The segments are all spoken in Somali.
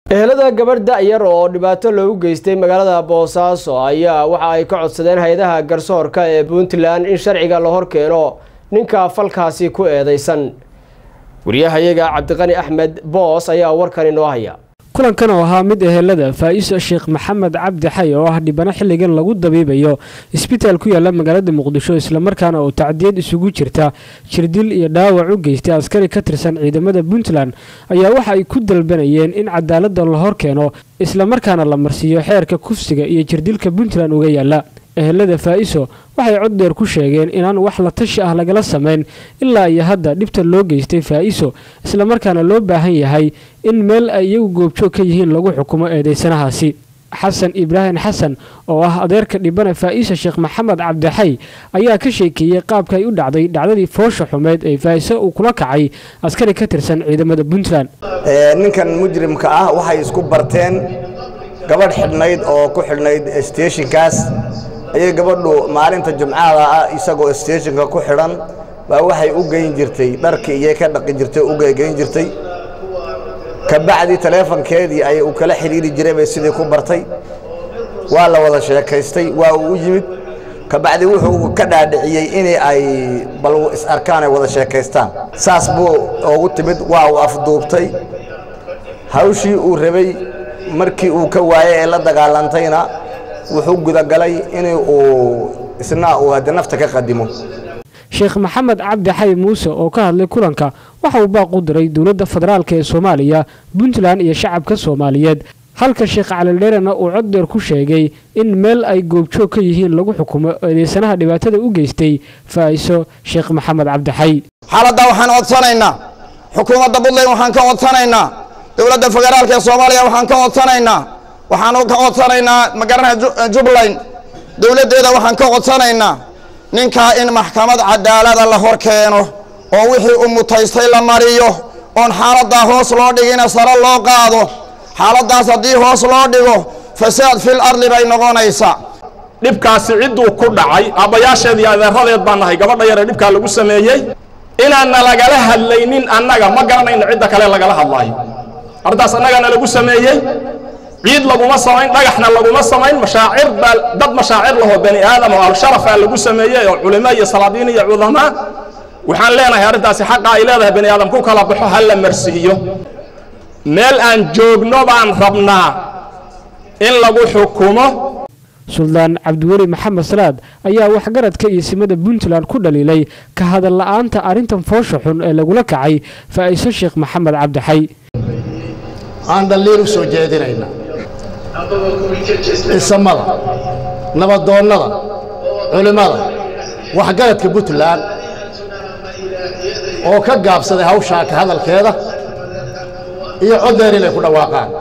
ehelada gabadh da-yar oo dhibaato loogu geystay magaalada boosaaso ayaa waxa ay ka codsadeen hay-adaha garsoorka ee puntland in sharciga la hor keeno ninka falkaasi ku eedeysan wariyahayaga cabdiqani axmed boos ayaa warkan inoo haya kulankan oo ahaa mid ehelada faa-iso sheekh maxamed cabdi xay oo ah dhibano xilligan lagu dabiibayo isbitaal ku yaala magaalada muqdisho islamarkaana oo tacdiyad isugu jirta jirdil iyo dhaawac u geystay askari ka tirsan ciidamada puntland ayaa waxa ay ku dalbanayeen in cadaalada la hor keeno islamarkaana la marsiiyo xeerka kufsiga iyo jirdilka puntland uga yaala ehelada faa-iso waxay cod dheer ku sheegeen inaan wax la tashi ah lagala samayn ilaa iyo hadda dhibta loo geystay faa-iso islamarkaana loo baahan yahay in meel ay iyagu goobjoog ka yihiin lagu xukumo eedeysanahaasi xasan ibraahim xasan oo ah adeerka dhibana faa-isa sheekh maxamed cabdixay ayaa ka sheekeeyey qaabka ay u dhacday dhacdadii foosha xumeed ee faa-iso uu kula kacay askari ka tirsan ciidamada puntland ninkan mujrimka ah waxay isku barteen gabadh xidhnayd oo ku xidhnayd steeshinkaas ayay gabadhu maalinta jumcada ah isagoo steeshinka ku xidhan baa waxay u geyn jirtay dharkii iyay ka dhaqi jirtay u geyn jirtay kabacdi taleefonkeedii ayay u kala xidhiiri jiray bay sidii ku bartay waa la wada sheekaystay waa uu u yimid kabacdi wuxuu ka dhaadhiciyey in ay bal is arkaan ay wada sheekaystaan saas buu ugu timid waa uu afduubtay hawshii uu rabay markii uu ka waayey ee la dagaalantayna wuxuu gudagalay in uu isna uu hadda nafta ka qadimo sheekh maxamed cabdi xay muuse oo ka hadlay kulanka waxa uu baaq u diray dowladda federaalk ee soomaaliya puntland iyo shacabka soomaaliyeed halka sheekh calildheerena uu cod dheer ku sheegay in meel ay goobjoog ka yihiin lagu xukumo eedeysanaha dhibaatada u geystay faa-iso sheekh maxamed cabdi xay xaaladdaa waxaan codsanaynaa xukuumadda puntland waxaan ka codsanaynaa dowladda federaalk ee soomaaliya waxaan ka codsanaynaa waxaan ka codsanaynaa magaalada jubbaland dowladdeeda waxaan ka codsanaynaa ninkaa in maxkamad cadaalada la hor keeno oo wixii u mutaystay la mariyo oon xaaladdaa hoos loo dhigina sare loo qaado xaaladdaas haddii hoos loo dhigo fasaad fil ardi bay noqonaysaa dhibkaasi cidduu ku dhacay aabbayaasheed iyo adeeradeed baan nahay gabadha yaree dhibkaa lagu sameeyey inaanna lagala hadlaynin annaga ma garanayno cidda kale lagala hadlaayo arrintaas annagana lagu sameeyey ciid laguma samayn dhagaxna laguma samayn mashaacir baa dad mashaacir lahoo bani aadam oo alsharafaa lagu sameeyey oo culimo iyo salaadiin iyo cudamaa waxaan leenahay arrintaasi xaqa ay leedahay bani aadam ku kala baxo ha la marsiiyo meel aan joogno baan rabnaa in lagu xukumo suldaan cabdiweli maxamed salaad ayaa waxgaradka iyo simada puntland ku dhaliilay ka hadal la-aanta arrintan foosha xun ee lagula kacay faa-iso sheekh maxamed cabdixay aan dhaliil u soo jeedinayna cisamada nabadoonnada culimmada waxgaradka puntland oo ka gaabsaday hawshaa ka hadalkeeda iyo coddeer inay ku dhawaaqaan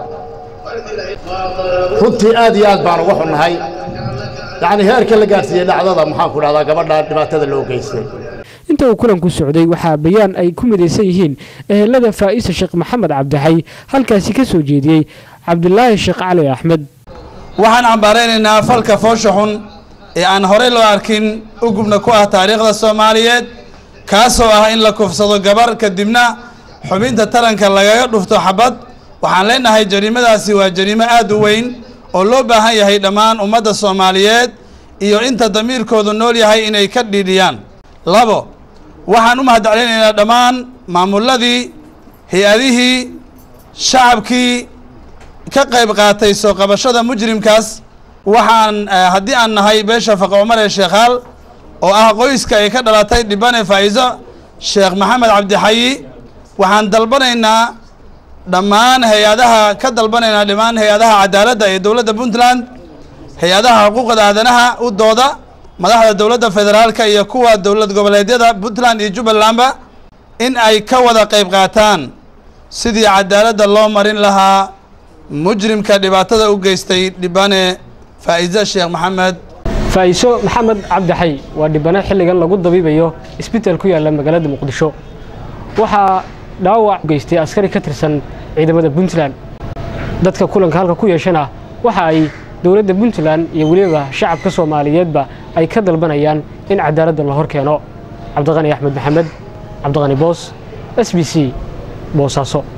runtii aad iyo aad baan uga xunnahay yacnii heerka la gaadhsiiyey dhacdada maxaan ku dhahdaa gabadha dhibaatada loo geystay inta uu kulanku socday waxaa bayaan ay ku midaysan yihiin ehelada faa-isa sheekh maxamed cabdixay halkaasi ka soo jeediyey cabdilaahi sheekh cali axmed waxaan cambaaraynaynaa falka foosha xun ee aan horey loo arkin ugubna ku ah taariikhda soomaaliyeed kaasoo ah in la kufsado gabar kadibna xubinta taranka lagaga dhufto xabad waxaan leenahay jariimadaasi waa jariimo aad u weyn oo loo baahan yahay dhammaan ummadda soomaaliyeed iyo inta damiirkoodu nool yahay inay ka dhiidhiyaan labo waxaan u mahadcelinaynaa dhammaan maamuladii hay-adihii shacabkii ka qayb qaatay soo qabashada mujrimkaas waxaan haddii aan nahay beesha faqa cumar ee sheekhaal oo ah qoyska ay ka dhalatay dhibane faa-iso sheekh maxamed cabdixayi waxaan dalbanaynaa dhammaan hay-adaha ka dalbanaynaa dhammaan hay-adaha cadaaladda ee dowladda puntland hay-adaha xuquuqda aadanaha u dooda madaxda dowladda federaalka iyo kuwa dowlad goboleedyada puntland iyo jubbalandba in ay ka wada qayb qaataan sidii cadaaladda loo marin lahaa mujrimka dhibaatada u geystay dhibane faa-iso sheekh maxamed faa-iso maxamed cabdixay waa dhibano xilligan lagu dabiibayo isbitaal ku yaalla magaalada muqdisho waxaa dhaawac geystay askari ka tirsan ciidamada puntland dadka kulanka halka ku yeeshana waxa ay dowladda puntland iyo weliba shacabka soomaaliyeedba ay ka dalbanayaan in cadaaladda la hor keeno cabdiqani axmed maxamed cabdiqani boos s b c boosaaso